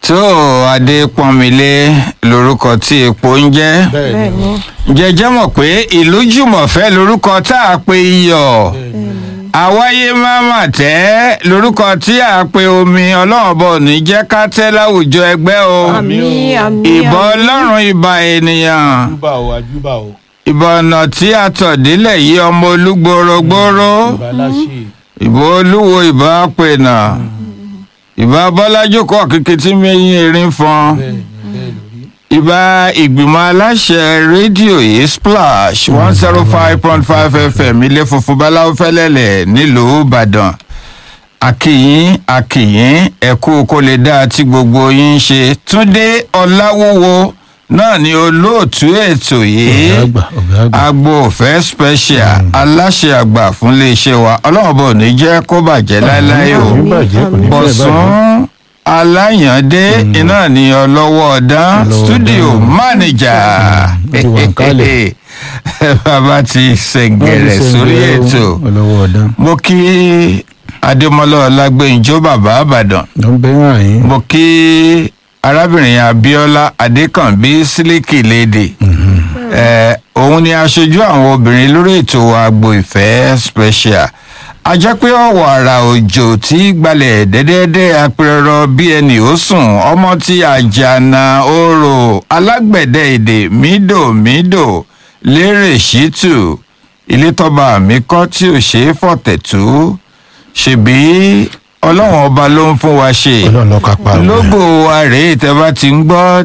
tó adépọ́nmilé lorúkọ tí epo ń jẹ́ bẹ́ẹ̀ni jẹjẹ mọ̀ pé ìlú jùmọ̀fẹ́ lorúkọ tá a pe iyọ̀ àwáyé máma tẹ́ lorúkọ tí a pe omi ọlọ́run bọ̀ ní jẹ́ ká tẹ́ láwùjọ ẹgbẹ́ o àmì àmì ìbà ọlọ́run ìbà ènìyàn àjúbà o àjúbà o ìbà ọ̀nà tí a tọ̀ délẹ̀ yìí ọmọ olúgbòrògbòrò ìbà láṣẹ ìbà olúwo ìbà pènà ìbà bọ́lájókòó kíkí tí mẹ́yìn erin fọn bẹ́ẹ̀ ni bẹ́ẹ̀ lórí ìbà ìgbìmọ̀ aláṣẹ rédíò yìí splash one zero five point five fm ilé funfun báláwo fẹ́lẹ́lẹ̀ nílùú ìbàdàn akìyín akìyín ẹ̀kú kó lè dáa tí gbogbo yín ń ṣe túndé ọ̀làwúwo náà ni olóòtú ètò yìí ọ̀gá àgbà ọ̀gá àgbà agbo òfẹ́ special aláṣẹ àgbà fún iléeṣẹ́ wa ọlọ́run bò ní jẹ́ kó bàjẹ́ láéláé o kò ní bàjẹ́ kò ní fẹ́ bàjẹ́ bọ̀sùn aláyàndé iná ní ọlọ́wọ́ ọ̀dán Ọlọ́wọ́ studio ọ̀dán. manager ó ti wà ńkálẹ̀. bàbá ti ṣẹ̀ǹgẹ̀rẹ̀ sórí ètò olówó ọdún mo kí adémọlá ọlágbẹ́njọ́ bàbá àbàdàn ló ń bẹ́ hàn yín mo kí arábìnrin abiola adékànbí sílíkì lédè ẹ òun ni aṣojú àwọn obìnrin lórí ètò àgbo ìfẹ́ special a jẹ́ pé ọ̀wọ̀ àrà òjò tí gbalẹ̀ dẹ́dẹ́dẹ́ apẹ̀rọ bí ẹnì ó sùn ọmọ tí àjànà orò alágbẹ̀dẹ èdè mídòmídò lérè ṣítù ilé tọ́ba mi kọ́ tí ò ṣeé fọ̀tẹ̀ tú ṣèbí ọlọ́run ọba ló ń fún wa ṣe ọlọ́run ló kápá rẹ̀. lógo wa rèé tẹ́ bá ti ń gbọ́